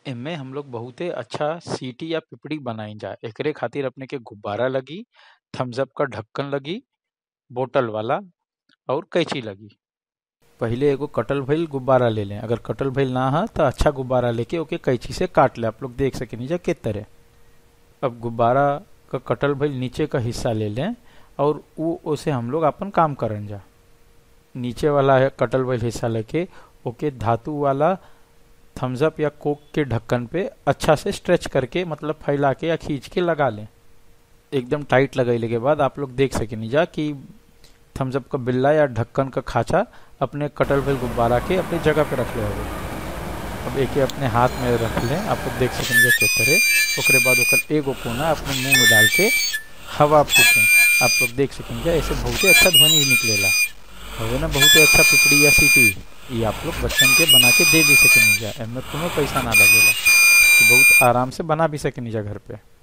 एमे हम लोग बहुते अच्छा सीटी या पिपड़ी बनाई जा एकरे खातिर अपने के गुब्बारा लगी थम्स अप का ढक्कन लगी बोतल वाला और कैंची लगी पहिले एगो कटल भइल गुब्बारा ले लें अगर कटल भइल ना है तो अच्छा गुब्बारा लेके ओके कैंची से काट ले आप लोग देख सके नीचे के तरह अब गुब्बारा का कटल भइल नीचे का हिस्सा ले लें और वो उसे हम लोग अपन काम करन जा नीचे वाला है कटल भइल हिस्सा लेके ओके धातु वाला थम्स अप या कोक के ढक्कन पे अच्छा से स्ट्रेच करके मतलब फैला के या खींच के लगा लें एकदम टाइट लगैले के बाद आप लोग देख सके जा कि थम्स अप का बिल्ला या ढक्कन का खांचा अपने कटल भइल गुब्बारा के अपनी जगह पे रख ले होगे अब एक अपने हाथ में रख लें आप लोग देख सकेंगे किस तरह ओकरे बाद ओकर एगो कोना अपने मुंह में डाल के हवा फूकें आप लोग देख सकेंगे ऐसे बहुत ही अच्छा ध्वनि निकलेला हवे ना बहुत ही अच्छा पिपड़ी या सीटी ये आप लोग बच्चन के बना के दे भी सकेंगे एमे कोनो पैसा ना लगेला बहुत आराम से बना भी सकेंगे घर पे